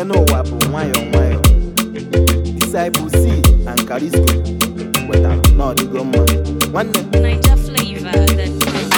n'elu ụwa bụ nwayọọ nwayọọ disciple C and Carisco wetara n'ọdịgo mma nwanne Niger flavor that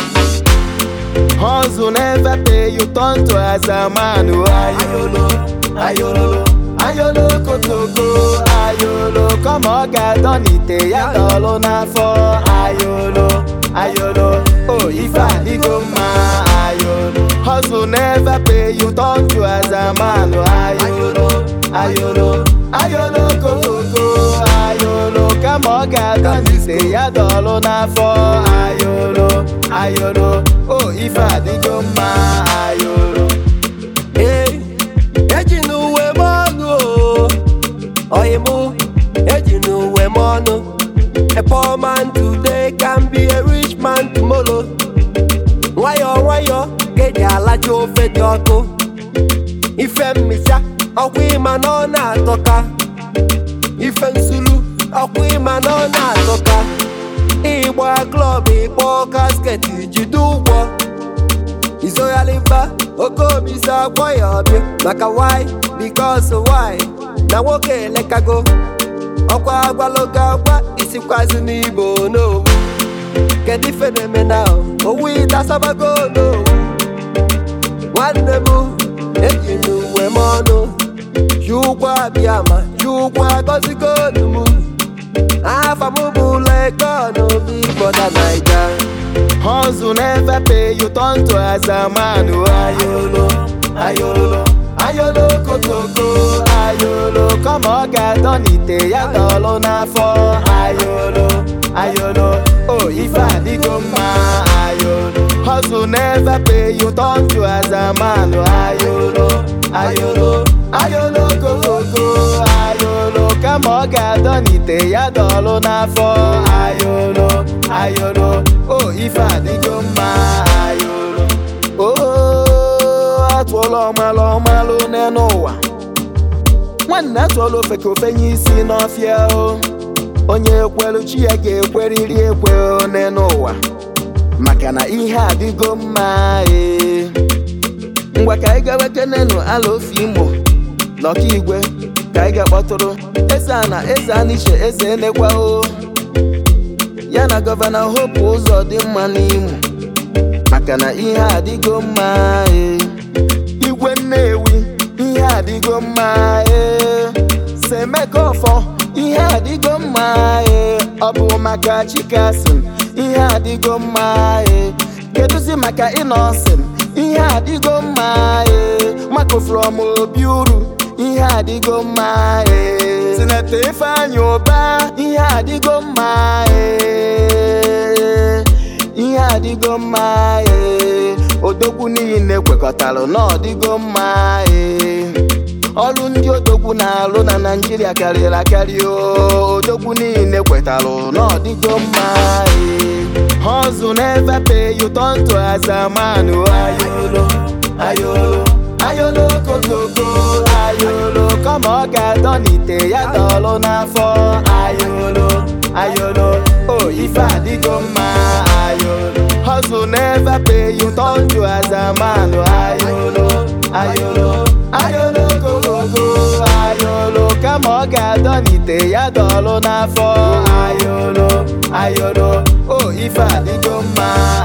Hustle never pay you turn to as a man oh, ayolo ayolo ayolo kotoko ayolo kọma ọ ga-adọ n'ite ya dọlụ n'afọ ayolo ayolo oh ife adịgo mma ayolo Hustle never pay you turn to as a man oh, ayolo ayolo ayolo kotoko ayolo kama ọ ga-adọ n'ite ya dọlụ n'afọ ayolo ayolo oh ife adịgo mma ayolo Ee, eji n'uwe m ọnụ o oyi mụ eji n'uwe m ọnụ a poor man today can be a rich man tomorrow nwayọọ nwayọọ ka eji alacha ofe dị ọkụ ife mmicha ọkwa ịma na ọ na-atọka ife nsulu ọkwa ịma na ọ na-atọka ịgba klọb ịkpọ kasket jide ụgwọ izoghaliba oke obi si akpọ ya ọbịa maka why because why na nwoke elekago ọkwa agwalogo agwa isikwazi n'ibo n'owu kedu ife na-eme na owu ịtasabago n'owu nwanne m eji n'uwe m ọnụ ji ụgwọ abịa ma ji ụgwọ agọzigo m afa m bụ lekon obi bọda naija Hustle never pay you turn to as a man oh, ayolo ayolo ayolo kotoko ayolo kọma ọ ga-adọ n'ite ya dọlụ n'afọ ayolo ayolo oh ife adịgo mma ayolo Hustle never pay you turn to as a man oh, ayolo ayolo ayolo kotoko ayolo kama ọ ga-adọ n'ite ya dọlụ n'afọ ayolo ayolo oh ife adịgo mma ayolo oh atụọla ọmalụ ọmalụ n'elu ụwa nwanne atụọla ofe ka ofenye isi n'ọfịa o onye ekwelu chi ya ga-ekweriri ekwe o n'elu ụwa maka na ihe adịgo mma ee ngwa ka anyị gawa kenenu ala ofe imo n'ọka igwe ka anyị ga-akpọtụrụ eze a na eze aniche eze enekwa o ya na gọvanọ hope ụzọ dị mma n'imo maka na ihe adịgo mma ee igwe nnewi ihe adịgo mma ee semeka ọfọ ihe adịgo mma ee ọ bụ maka chikasin ihe adịgo mma ee kedụzi maka ịnọsin ihe adịgo mma ee mako from obi uru ihe adịgo mma ee sineta ifeanyị ụba ihe adịgo mma ee ihe adịgo mma ee odogwu niile kwekọtara na ọdịgo mma ee ọrụ ndị odogwu na-alụ na naijiria karịrị akarị o odogwu niile kwetara na ọdịgo mma ee hustle never pay you turn to as a man o ayolo ayolo ayolo kotoko ayolo kama ọ ga-adọ n'ite ya dọlụ n'afọ ayolo ayolo oh ife adịgo mma ayolo hustle never pay you turn to as a man o ayolo ayolo ayolo kotoko ayolo kama ọ ga-adọ n'ite ya dọlụ n'afọ ayolo ayolo oh ife adịgo mma